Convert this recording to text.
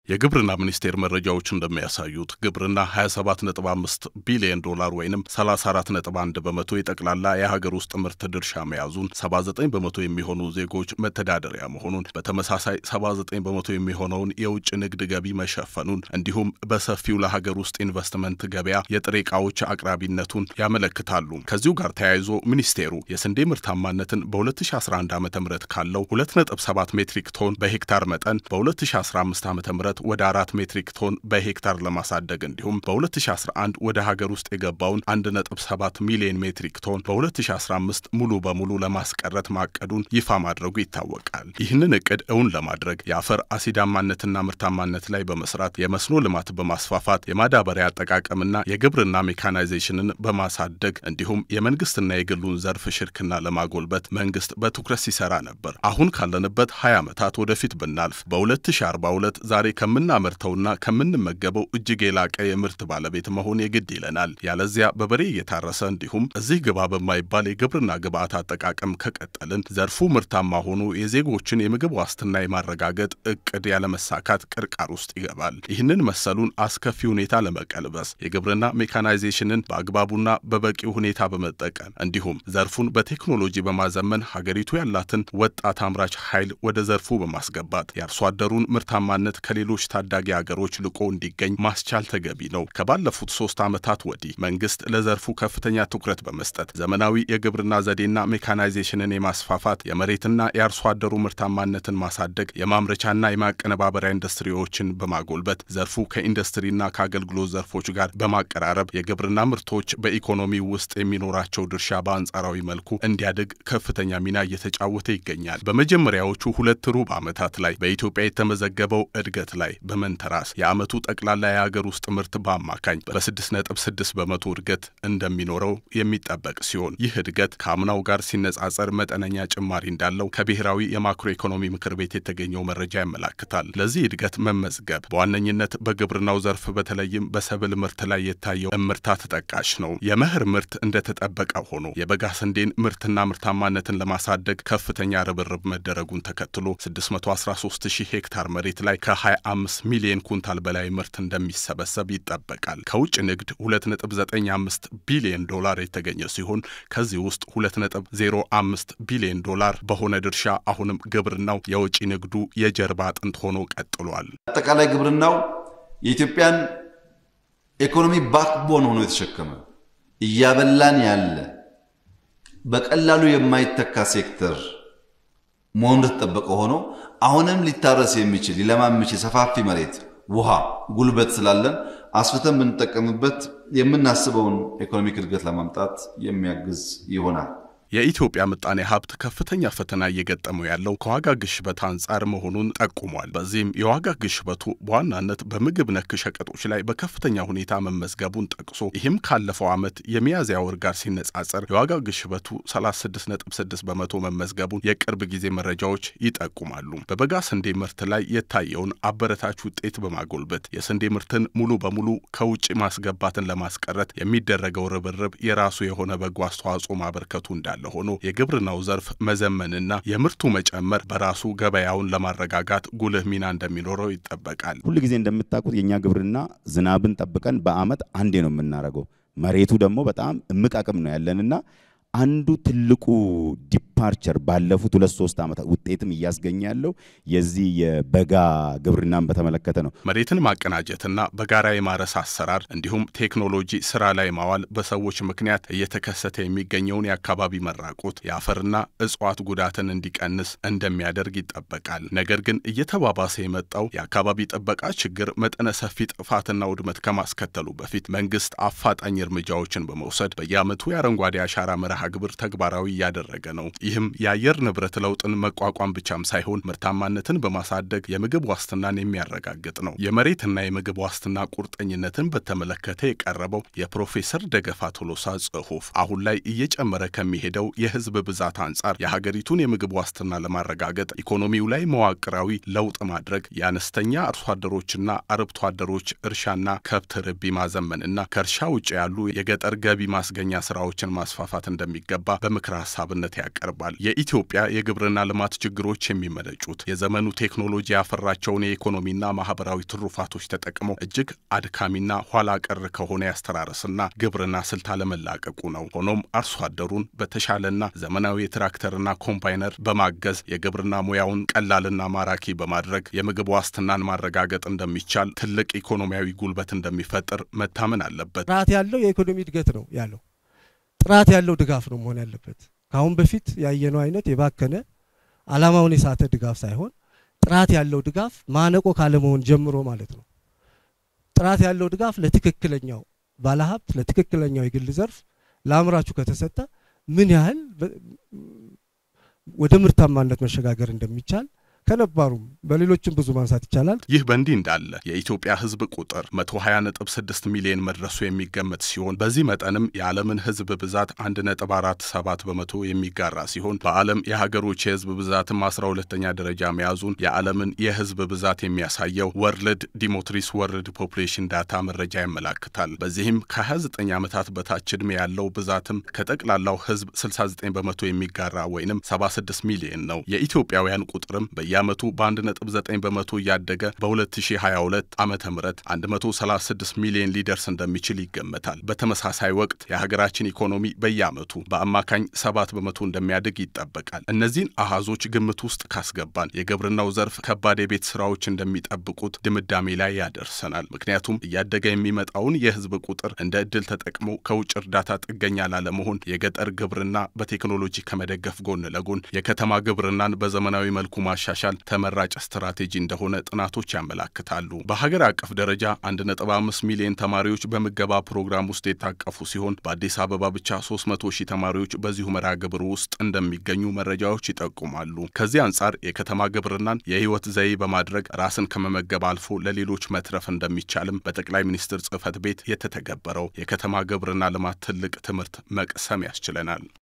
የግብርና ሚኒስቴር መረጃዎች እንደሚያሳዩት ግብርና 27.5 ቢሊዮን ዶላር ወይም 34.1 በመቶ የጠቅላላ የሀገር ውስጥ ምርት ድርሻ መያዙን፣ 79 በመቶ የሚሆኑ ዜጎች መተዳደሪያ መሆኑን፣ በተመሳሳይ 79 በመቶ የሚሆነውን የውጭ ንግድ ገቢ መሸፈኑን እንዲሁም በሰፊው ለሀገር ውስጥ ኢንቨስትመንት ገበያ የጥሬ ዕቃዎች አቅራቢነቱን ያመለክታሉ። ከዚሁ ጋር ተያይዞ ሚኒስቴሩ የስንዴ ምርታማነትን በ2011 ዓ ም ካለው 2.7 ሜትሪክ ቶን በሄክታር መጠን በ2015 ዓ ም ወደ አራት ሜትሪክ ቶን በሄክታር ለማሳደግ እንዲሁም በ2011 ወደ ሀገር ውስጥ የገባውን 1.7 ሚሊዮን ሜትሪክ ቶን በ2015 ሙሉ በሙሉ ለማስቀረት ማቀዱን ይፋ ማድረጉ ይታወቃል። ይህንን እቅድ እውን ለማድረግ የአፈር አሲዳማነትና ምርታማነት ላይ በመስራት የመስኖ ልማት በማስፋፋት የማዳበሪያ አጠቃቀምና የግብርና ሜካናይዜሽንን በማሳደግ እንዲሁም የመንግስትና የግሉን ዘርፍ ሽርክና ለማጎልበት መንግስት በትኩረት ሲሰራ ነበር። አሁን ካለንበት 20 ዓመታት ወደፊት ብናልፍ በ2042 ዛሬ ከምናመርተውና ከምንመገበው እጅግ የላቀ የምርት ባለቤት መሆን የግድ ይለናል። ያለዚያ በበሬ እየታረሰ እንዲሁም እዚህ ግባ በማይባል የግብርና ግብዓት አጠቃቀም ከቀጠልን ዘርፉ ምርታማ ሆኖ የዜጎችን የምግብ ዋስትና የማረጋገጥ እቅድ ያለመሳካት ቅርቃር ውስጥ ይገባል። ይህንን መሰሉን አስከፊ ሁኔታ ለመቀልበስ የግብርና ሜካናይዜሽንን በአግባቡና በበቂው ሁኔታ በመጠቀም እንዲሁም ዘርፉን በቴክኖሎጂ በማዘመን ሀገሪቱ ያላትን ወጣት አምራች ኃይል ወደ ዘርፉ በማስገባት የአርሶ አደሩን ምርታማነት ከሌሎች ታዳጊ ሀገሮች ልቆ እንዲገኝ ማስቻል ተገቢ ነው። ከባለፉት ሶስት ዓመታት ወዲህ መንግስት ለዘርፉ ከፍተኛ ትኩረት በመስጠት ዘመናዊ የግብርና ዘዴና ሜካናይዜሽንን የማስፋፋት የመሬትና የአርሶ አደሩ ምርታማነትን ማሳደግ፣ የማምረቻና የማቀነባበሪያ ኢንዱስትሪዎችን በማጎልበት ዘርፉ ከኢንዱስትሪና ከአገልግሎት ዘርፎች ጋር በማቀራረብ የግብርና ምርቶች በኢኮኖሚ ውስጥ የሚኖራቸው ድርሻ በአንጻራዊ መልኩ እንዲያድግ ከፍተኛ ሚና እየተጫወተ ይገኛል። በመጀመሪያዎቹ ሁለት ሩብ ዓመታት ላይ በኢትዮጵያ የተመዘገበው እድገት ላይ በመንተራስ የዓመቱ ጠቅላላ የሀገር ውስጥ ምርት በአማካኝ በ6.6 በመቶ እድገት እንደሚኖረው የሚጠበቅ ሲሆን ይህ እድገት ከአምናው ጋር ሲነጻጸር መጠነኛ ጭማሪ እንዳለው ከብሔራዊ የማክሮ ኢኮኖሚ ምክር ቤት የተገኘው መረጃ ያመላክታል። ለዚህ እድገት መመዝገብ በዋነኝነት በግብርናው ዘርፍ በተለይም በሰብል ምርት ላይ የታየው እምርታ ተጠቃሽ ነው። የመኸር ምርት እንደተጠበቀ ሆኖ የበጋ ስንዴን ምርትና ምርታማነትን ለማሳደግ ከፍተኛ ርብርብ መደረጉን ተከትሎ 613 ሺህ ሄክታር መሬት ላይ ከ25 ሚሊዮን ኩንታል በላይ ምርት እንደሚሰበሰብ ይጠበቃል። ከውጭ ንግድ 2.95 ቢሊዮን ዶላር የተገኘ ሲሆን ከዚህ ውስጥ 2.05 ቢሊዮን ዶላር በሆነ ድርሻ አሁንም ግብርናው የውጭ ንግዱ የጀርባ አጥንት ሆኖ ቀጥሏል። አጠቃላይ ግብርናው የኢትዮጵያን ኢኮኖሚ ባክቦን ሆኖ የተሸከመ እያበላን ያለ በቀላሉ የማይተካ ሴክተር መሆኑ እንደተጠበቀ ሆኖ አሁንም ሊታረስ የሚችል ሊለማ የሚችል ሰፋፊ መሬት፣ ውሃ፣ ጉልበት ስላለን አስፍተን ብንጠቀምበት የምናስበውን ኢኮኖሚክ እድገት ለማምጣት የሚያግዝ ይሆናል። የኢትዮጵያ ምጣኔ ሀብት ከፍተኛ ፈተና እየገጠመው ያለው ከዋጋ ግሽበት አንጻር መሆኑን ጠቁሟል። በዚህም የዋጋ ግሽበቱ በዋናነት በምግብ ነክ ሸቀጦች ላይ በከፍተኛ ሁኔታ መመዝገቡን ጠቅሶ ይህም ካለፈው ዓመት የሚያዝያ ወር ጋር ሲነጻጸር የዋጋ ግሽበቱ 36.6 በመቶ መመዝገቡን የቅርብ ጊዜ መረጃዎች ይጠቁማሉ። በበጋ ስንዴ ምርት ላይ የታየውን አበረታች ውጤት በማጎልበት የስንዴ ምርትን ሙሉ በሙሉ ከውጭ ማስገባትን ለማስቀረት የሚደረገው ርብርብ የራሱ የሆነ በጎ አስተዋጽኦ ማበርከቱ እንዳለ ሆኖ የግብርናው ዘርፍ መዘመንና የምርቱ መጨመር በራሱ ገበያውን ለማረጋጋት ጉልህ ሚና እንደሚኖረው ይጠበቃል። ሁል ጊዜ እንደምታውቁት የእኛ ግብርና ዝናብን ጠብቀን በዓመት አንዴ ነው የምናደርገው። መሬቱ ደግሞ በጣም እምቅ አቅም ነው ያለንና አንዱ ትልቁ ዲፓርቸር ባለፉት ሁለት ሶስት ዓመታት ውጤትም እያስገኘ ያለው የዚህ የበጋ ግብርናን በተመለከተ ነው። መሬትን ማቀናጀትና በጋራ የማረስ አሰራር እንዲሁም ቴክኖሎጂ ስራ ላይ ማዋል በሰዎች ምክንያት እየተከሰተ የሚገኘውን የአካባቢ መራቆት፣ የአፈርና እጽዋት ጉዳትን እንዲቀንስ እንደሚያደርግ ይጠበቃል። ነገር ግን እየተባባሰ የመጣው የአካባቢ ጥበቃ ችግር መጠነ ሰፊ ጥፋትና ውድመት ከማስከተሉ በፊት መንግስት አፋጣኝ እርምጃዎችን በመውሰድ በየዓመቱ የአረንጓዴ አሻራ መርሃ ግብር ተግባራዊ እያደረገ ነው። ይህም የአየር ንብረት ለውጥን መቋቋም ብቻም ሳይሆን ምርታማነትን በማሳደግ የምግብ ዋስትናን የሚያረጋግጥ ነው። የመሬትና የምግብ ዋስትና ቁርጠኝነትን በተመለከተ የቀረበው የፕሮፌሰር ደገፋ ቶሎሳ ጽሑፍ አሁን ላይ እየጨመረ ከሚሄደው የህዝብ ብዛት አንጻር የሀገሪቱን የምግብ ዋስትና ለማረጋገጥ ኢኮኖሚው ላይ መዋቅራዊ ለውጥ ማድረግ የአነስተኛ አርሶ አደሮችና አርብቶ አደሮች እርሻና ከብት ርቢ ማዘመንና ከእርሻ ውጭ ያሉ የገጠር ገቢ ማስገኛ ስራዎችን ማስፋፋት እንደሚ እንደሚገባ በምክረ ሀሳብነት ያቀርባል። የኢትዮጵያ የግብርና ልማት ችግሮች የሚመነጩት የዘመኑ ቴክኖሎጂ ያፈራቸውን የኢኮኖሚና ማህበራዊ ትሩፋቶች ተጠቅሞ እጅግ አድካሚና ኋላ ቀር ከሆነ ያስተራረስና ግብርና ስልት አለመላቀቁ ነው። ሆኖም አርሶ አደሩን በተሻለና ዘመናዊ የትራክተርና ኮምባይነር በማገዝ የግብርና ሙያውን ቀላልና ማራኪ በማድረግ የምግብ ዋስትናን ማረጋገጥ እንደሚቻል ትልቅ ኢኮኖሚያዊ ጉልበት እንደሚፈጥር መታመን አለበት። ጥራት ያለው የኢኮኖሚ እድገት ነው ያለው። ጥራት ያለው ድጋፍ ነው መሆን ያለበት። ከአሁን በፊት ያየነው አይነት የባከነ ዓላማውን የሳተ ድጋፍ ሳይሆን ጥራት ያለው ድጋፍ ማነቆ ካለመሆን ጀምሮ ማለት ነው። ጥራት ያለው ድጋፍ ለትክክለኛው ባለሀብት፣ ለትክክለኛው የግል ዘርፍ፣ ለአምራቹ ከተሰጠ ምን ያህል ወደ ምርታማነት መሸጋገር እንደሚቻል ከነባሩም በሌሎችም ብዙ ማንሳት ይቻላል። ይህ በእንዲህ እንዳለ የኢትዮጵያ ሕዝብ ቁጥር 120.6 ሚሊዮን መድረሱ የሚገመት ሲሆን በዚህ መጠንም የዓለምን ሕዝብ ብዛት 1.47 በመቶ የሚጋራ ሲሆን በዓለም የሀገሮች የሕዝብ ብዛትም 12ኛ ደረጃ መያዙን የዓለምን የሕዝብ ብዛት የሚያሳየው ወርልድ ዲሞትሪስ ወርልድ ፖፑሌሽን ዳታ መረጃ ያመላክታል። በዚህም ከ29 ዓመታት በታች ዕድሜ ያለው ብዛትም ከጠቅላላው ሕዝብ 69 በመቶ የሚጋራ ወይንም 76 ሚሊዮን ነው። የኢትዮጵያውያን ቁጥርም በየ በየዓመቱ በ1.9 በመቶ እያደገ በ2022 ዓመተ ምህረት 136 ሚሊዮን ሊደርስ እንደሚችል ይገመታል። በተመሳሳይ ወቅት የሀገራችን ኢኮኖሚ በየዓመቱ በአማካኝ 7 በመቶ እንደሚያድግ ይጠበቃል። እነዚህን አሃዞች ግምት ውስጥ ካስገባን የግብርናው ዘርፍ ከባድ የቤት ስራዎች እንደሚጠብቁት ድምዳሜ ላይ ያደርሰናል። ምክንያቱም እያደገ የሚመጣውን የህዝብ ቁጥር እንደ እድል ተጠቅሞ ከውጭ እርዳታ ጥገኛ ላለመሆን የገጠር ግብርና በቴክኖሎጂ ከመደገፍ ጎን ለጎን የከተማ ግብርናን በዘመናዊ መልኩ ማሻሻል ተመራጭ ስትራቴጂ እንደሆነ ጥናቶች ያመላክታሉ። በሀገር አቀፍ ደረጃ 1.5 ሚሊዮን ተማሪዎች በምገባ ፕሮግራም ውስጥ የታቀፉ ሲሆን በአዲስ አበባ ብቻ 300 ሺህ ተማሪዎች በዚሁ መርሃ ግብር ውስጥ እንደሚገኙ መረጃዎች ይጠቁማሉ። ከዚህ አንጻር የከተማ ግብርናን የህይወት ዘዬ በማድረግ ራስን ከመመገብ አልፎ ለሌሎች መትረፍ እንደሚቻልም በጠቅላይ ሚኒስትር ጽህፈት ቤት የተተገበረው የከተማ ግብርና ልማት ትልቅ ትምህርት መቅሰም ያስችለናል።